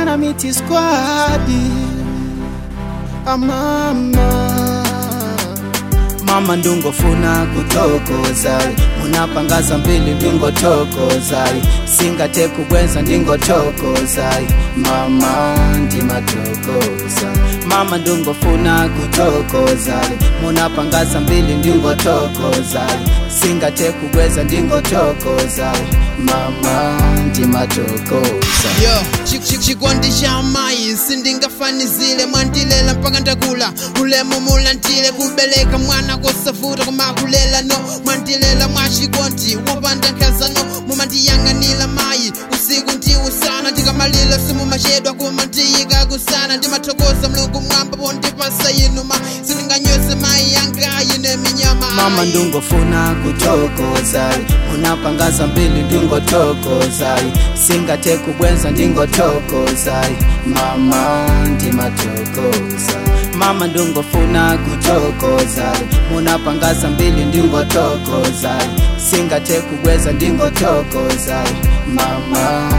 Ghana Miti Squad amama mama ndungofuna kutokoza munapangaza mbili ndingotokoza singate kubwenza ndingotokoza mama ndimatokoza mama ndungofuna kutokoza munapangaza mbili ndingotokoza singate kubwenza ndingotokoza mama ndimatokoza yo chi- chi- chikondi cha mayi sindingafanizile mwandilela mpaka ndakula ulemu mulantile kubeleka mwana kosavuta kumakulela no mwandilela mwachikondi wopanda nkazano mumandiyang'anila mayi usiku ndi usana ndikamalila simumachedwa kumandiyika kusana ndimathokoza mlungu mwamba pondipasa inuma sindinganyose mayi yangayi neminyama mama ndungofuna kutokoza unapangaza mbili ndingotokoza singate kubwenza ndingotokoza mama ndimatokoza mama ndungofuna kutokoza munapangaza mbili ndingotokoza singate kubwenza ndingotokoza mama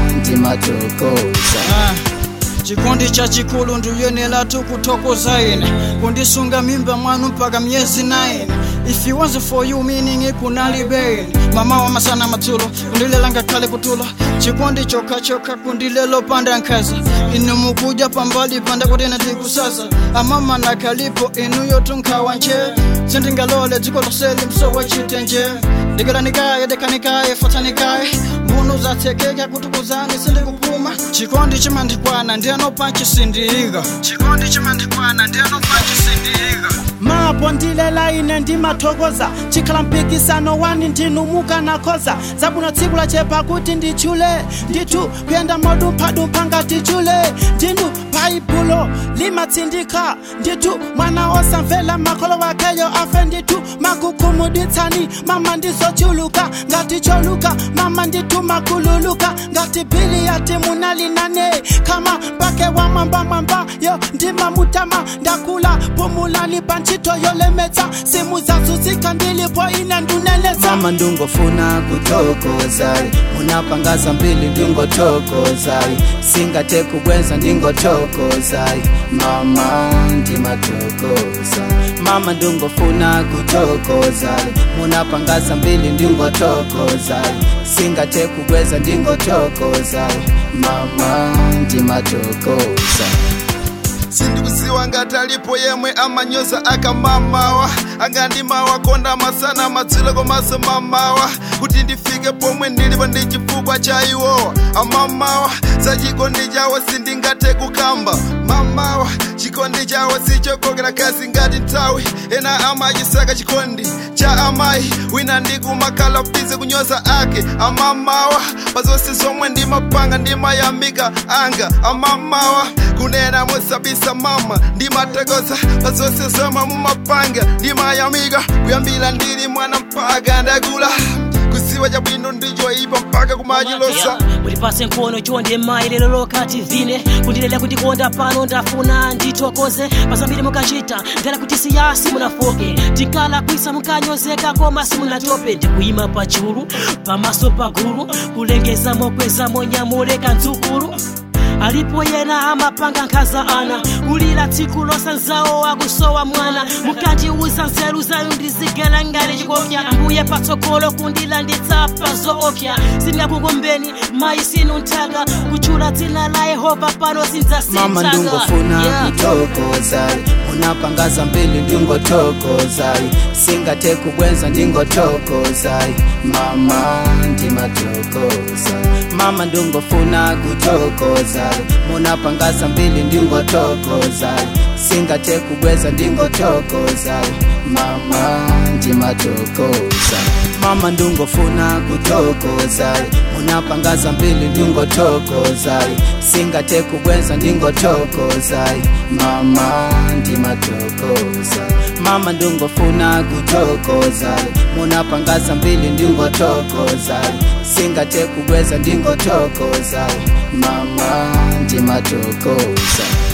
ndimatokoza Ah, chikondi cha chikulu ndiyenera tukutokoza ine kundisunga mimba mwanu mpaka myezi 9 if it wasn't for you meaning kunalibe ine mama wa masana matsulo kundilela ngakhale kutulo chikondi chokhachokha kundilelo panda nkhaza inu mukuja pambali panda kuti ndikusaza amama nakhalipo inuyo tunkhawa nje sindingalole dziko loseli msowa chitenje ndikalanikaye dekanikaye fatanikaye mbunu zathekeka kuti kuzani sindikupuma chikondi chimandikwana ndiyanopa chisindiika chikondi chimandikwana ndiyanopa chisindiika mapo ndilela ine ndimathokoza chikhala mpikisano wani ndinumuka nakhoza zabuno tsiku lachepa kuti ndichule ndithu kuyenda modumphadumpha ngati chule ndinu bhaibulo limatsindika ndithu mwana osamvera makholo wakeyo afe ndithu makukhumudwitsani mama ndizochuluka ngati choluka mama ndithu makululuka ngati bili yati munalinane kama mpake wa mwamba mwamba yo ndimamutama ndakula pumulani pantchito yolemetsa simu zazuzika ndilipo ine ndunenetsa mama ndungofuna kutokoza munapangaza mbili ndingotokoza singate kubwenza ndingotokoza mama ndimatokoza mama ndungofuna kutokoza munapangaza mbili ndingotokoza singate kubwenza ndingotokoza mama ndimatokoza sindikusiwa ngati alipo yemwe amanyoza akamamawa angandimawa konda masana madzulo komanso mamawa kuti ndifike pomwe ndilipo ndi chifukwa cha iwowa amamawa za chikondi chawo sindingathe kukamba mamawa chikondi chawo sichokokera kasi ngati nthawi ena amachisaka chikondi cha amayi wina ndikumakhala bize kunyoza ake amamawa pazonse zomwe ndimapanga ndimayamika anga amamawa kunena musabisa mama ndimathokoza pazonse zomwe mumapanga ndimayamika kuyambira ndili mwana mpaka ndakula kusiwa chabwino ndichoipa mpaka kumachilosa mulipase nkhono chonde mayi lero lokati vine kundilela kundikonda pano ndafuna nditokoze pasambiri mukachita ndala kuti siyasi munafoke tikala kwisa mukanyozeka koma simunatope ndikuyima pachulu pamaso pagulu kulengeza mokweza monyamule kantsukulu alipo yena amapanga nkhaza ana kulira tsiku losanzawo akusowa mwana mukandiuza nzeru zanu ndizigala ngati chikopya mbuye patsogolo kundilanditsa pa zoopya singakukombeni mayi sinu nthaka kutchula dzina la yehova pano mama ndungofuna kutokoza unapangaza mbili ndingotokoza singate kubwenza ndingotokoza mama ndimatokoza mama ndungofuna kutokoza munapangaza mbili ndingotokoza singate kubwenza ndingotokoza mama ndimatokoza mama ndungofuna kutokoza munapangaza mbili ndingotokoza singate kubwenza ndingotokoza mama ndimatokoza mama ndungofuna kutokoza munapangaza mbili ndingotokoza singate kubwenza ndingotokoza mama ndimatokoza